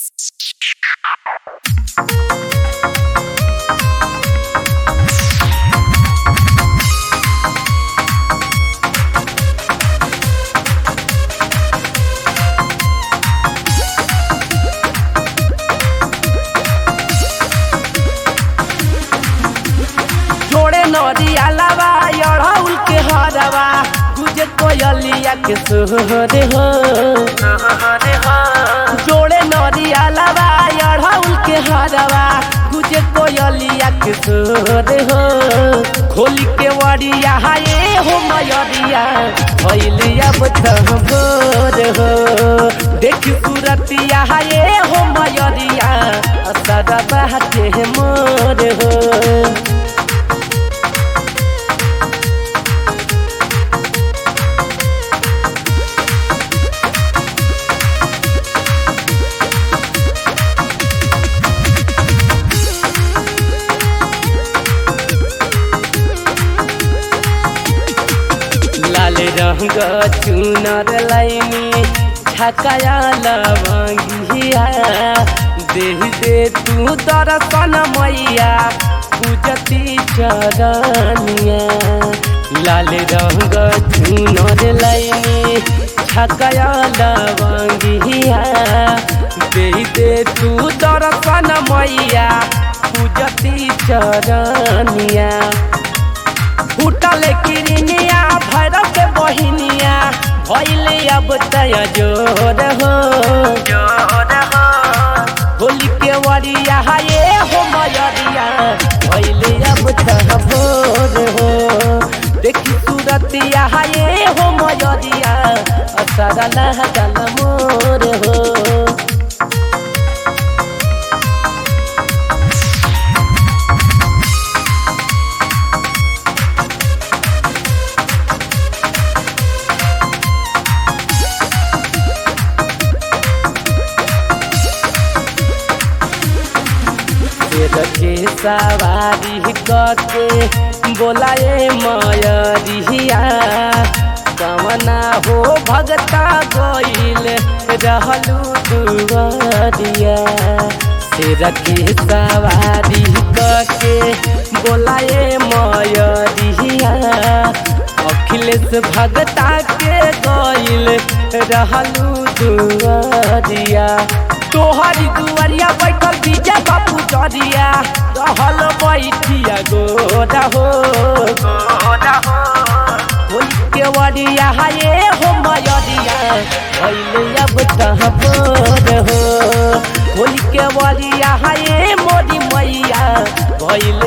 जोड़े नदिया लवा अड़हुल के हरवा तुझे कोयलिया के सोहरे हो जोड़े नदिया लवा अड़हुल के हरवा तुझे कोयलिया के सोहरे हो खोली के वड़िया हाये हो मयरिया भैलिया बचम भोर हो देखी सूरतिया हाये हो मयरिया असरा बहते मोर हो लाल रंग चुनर लाइनी झकाया लवंगिया देह दे तू दर्शन मैया पूजती चरनिया लाल रंग चुनर लाइनी झकाया लवंगिया देह दे तू दर्शन मैया पूजती चरनिया फूटल किरनिया भैरव के बहिनिया भैले अब तय जोर हो होली के वरिया हाये हो मयरिया भैले अब तय भोर हो देखी सूरतिया हाये हो मयरिया असर लहगल मोर हो शेर के सवारी करके बोलाए मयरिया कमना हो भगता गईल रहलू दुआरिया शेर के सवारी करके बोलाए मयरिया अखिलेश भगता के गईल रहलू दुआरिया तोहरी दुआरिया बैठल बीजा बापू डरिया रहल बैठिया गोरा हो होली के वरिया हाये हो मयरिया भैले अब कहाँ बोर हो होली के वरिया हाये मोरी मैया भैले